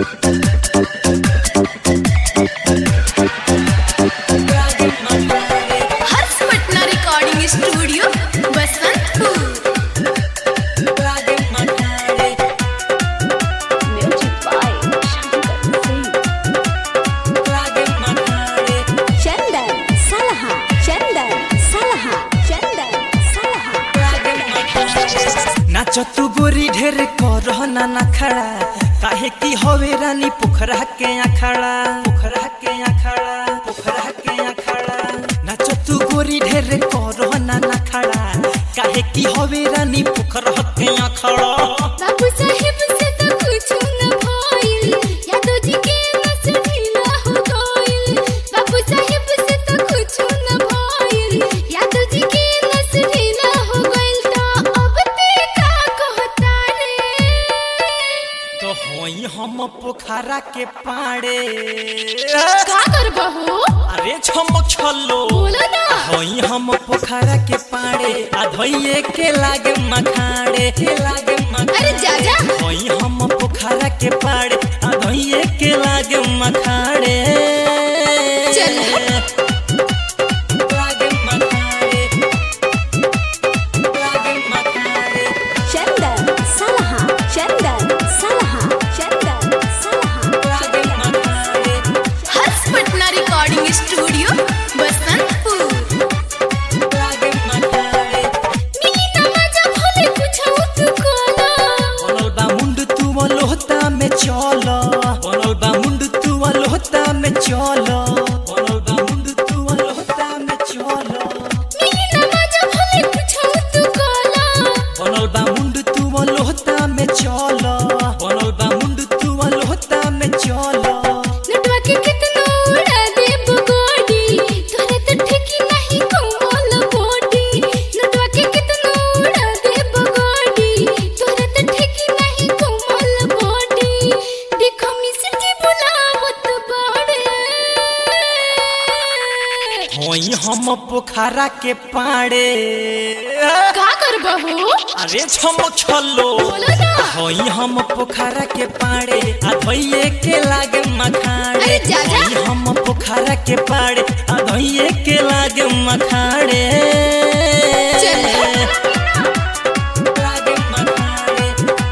Harsh Patna recording studio Basantpur Music by Shankar Singh. Chandan Salaha. Chandan Salaha. Chandan Salaha. नाच तू गोरी ढेर करह ना ना खड़ा काहे की हवे रानी पोखरा के अखाड़ा पोखरा के अखाड़ा पोखरा के अखाड़ा नाच तू गोरी ढेर करह ना ना खड़ा काहे की हवे रानी पोखरा के अखाड़ा बाबू साहिब से तो कुछ न भइल यादव जी के नस ढीला हो गइल बाबू साहिब से तो कुछ न भइल यादव जी के नस ढीला हो गइल तो अब ते का कहता रे तो होई हम पोखरा के पाड़े का करबहो अरे छमक छलो बोलो ना होई हम पोखरा के पाड़े आ धोइए के लागे मखाड़े के लागे मखाड़े अरे जा जा होई हम पोखरा के पाड़े आ धोइए के लागे मखाड़े चल लागे मखाड़े लागे मखाड़े Chandan Salaha. Chandan Salaha. Chandan Salaha. लागे मखाड़े हर्ष पटना रिकॉर्डिंग स्टूडियो बसंतपुर लागे मखाड़े मिली ना मजा भले कुछ तू कोला बनल बा मुंड तू लोहता में चल बनल बा मुंड तू लोहता में चल बनल बा मुंड तू लोहता में चल मिली ना मजा भले कुछ तू कोला बनल बा मुंड तू लोहता में चल बनल बा मुंड तू लोहता में चल लटवा के कितना उड़ा दे बगोडी तोरे तो ठेकी नहीं कमल बोडी लटवा के कितना उड़ा दे बगोडी तोरे तो ठेकी नहीं कमल बोडी देखो मिस्र जी बुलावत बाड़े होई हम पोखरा के पाड़े का करबहो अरे छमक छलो बोलो ना होई हम पोखरा के पाड़े आ धोइए के लागे मखाड़े अरे जा जा। होई हम पोखरा के पाड़े आ धोइए के लागे मखाड़े चल। लागे मखाड़े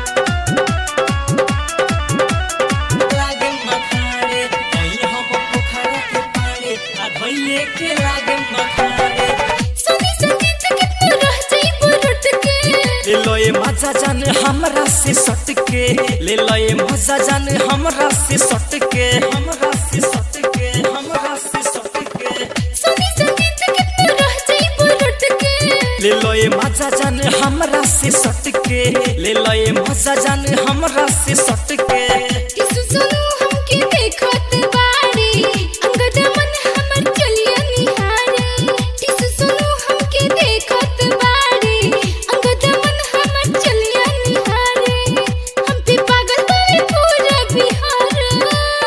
लागे मखाड़े होई हम पोखरा के पाड़े आ धोइए के लागे मखाड़े सुनी संगीत कितना रह जाई बुरुट के ले लो ये मजा जान हमरा से सट के ले लो ये मजा जान हमरा से सट के हमरा से सट के हमरा से सट के सुनी संगीत कितना रह जाई बुरुट के ले लो ये मजा जान हमरा से सट के ले लो ये मजा जान हमरा से सट के टिसु सुनु हमके देखत बाड़ी अंगद मन हमर चलिया निहारे टिसु सुनु हमके देखत बाड़ी अंगद मन हमर चलिया निहारे हम पे पागल करे पूरा बिहार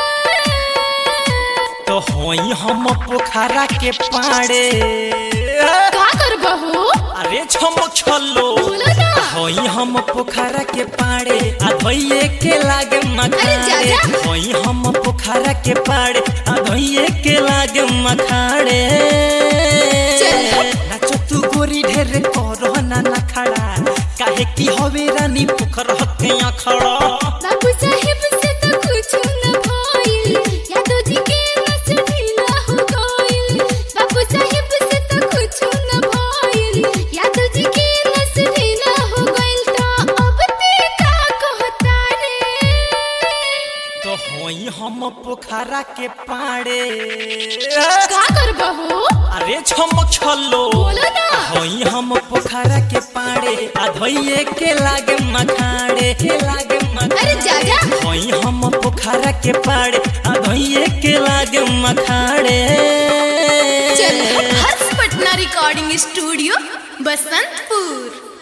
तो होई हम पोखरा के पाड़े का करबहो अरे छमक छलो बोलो ना होई हम पोखरा के पाड़े आ धोइए के लागे अरे जा मखाड़े जा। होई हम पोखरा के पाड़े आ धोइए के लागे मखाड़े चल। नाच तू गोरी ढेर करह ना ना खड़ा काहे की हवे रानी पोखर के अखड़ा बाबू साहिब से तो कुछ न भइल यादव जी के नस ढीला हो गइल बाबू साहिब से तो कुछ न भइल यादव जी के नस ढीला हो गइल तो अब ते का कहता रे तो होई हम पोखरा के पाड़े का करबहो अरे छमक छलो बोलो ना होई हम पोखरा के पाड़े आ धोइए के लागे मखाड़े के लागे मखाड़े अरे जा जा होई हम पोखरा के पाड़े आ धोइए के लागे मखाड़े चल हर्ष पटना रिकॉर्डिंग स्टूडियो बसंतपुर